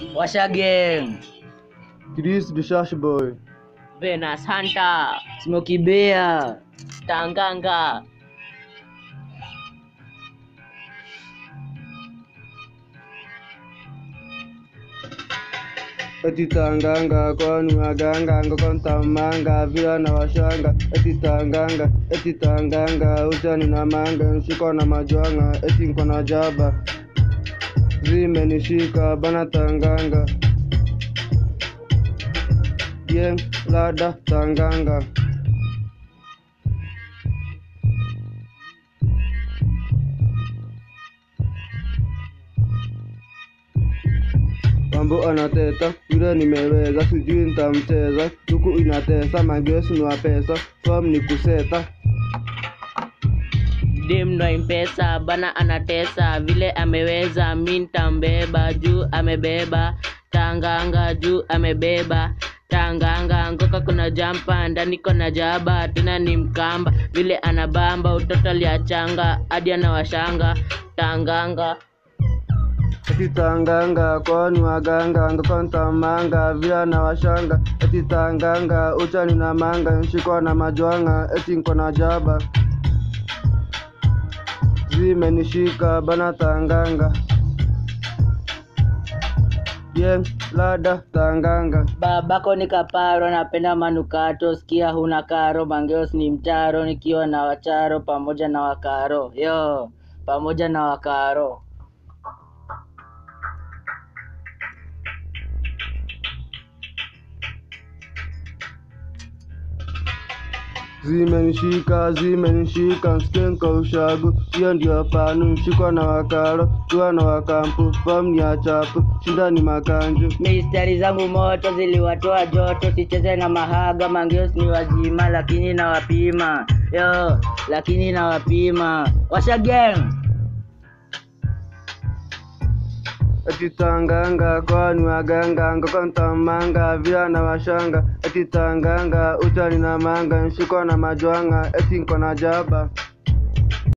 Washa gang. Chris the Shash Boy. Venus Hunter, Smoky Bear. Tanganga, Eti tanganga kwani waganga ngoko ntamanga vila na washanga eti tanganga eti tanganga uchani na manga nshiko na majwanga eti nko na jaba zimenishika bana tanganga ye lada tanganga Mambo anateta yule nimeweza, sijui nitamcheza. Tuku inatesa magesi ni wa pesa, form ni kuseta. dem ndo mpesa bana anatesa vile ameweza, mi ntambeba juu amebeba, Tanganga juu amebeba Tanganga ngoka kuna jampa ndani kona jaba tena ni mkamba vile anabamba utoto aliachanga hadi anawashanga Tanganga Eti tanganga kwani waganga ngoko ntamanga vila na washanga eti tanganga uchani na manga nshikwa na majwanga eti nko na jaba zimenishika bana tanganga ye lada tanganga Babako ni kaparo, napenda manukato, sikia huna karo, mangeos ni mtaro, nikiwa na wacharo pamoja na wakaro. Yo, pamoja na wakaro. zimenishika zimenishika nskenka ushagu hiyo ndio panu mshikwa na wakaro tuwa na wakampu fom ya chapu shindani makanju Mistari zangu moto ziliwatoa joto, sicheze na mahaga, mangeos ni wazima, lakini na wapima. Yo, lakini na wapima. Washa gang. eti tanganga kwani waganga ngoko ntamanga vila na washanga eti tanganga uchani na manga nshikwa na majwanga eti nko na jaba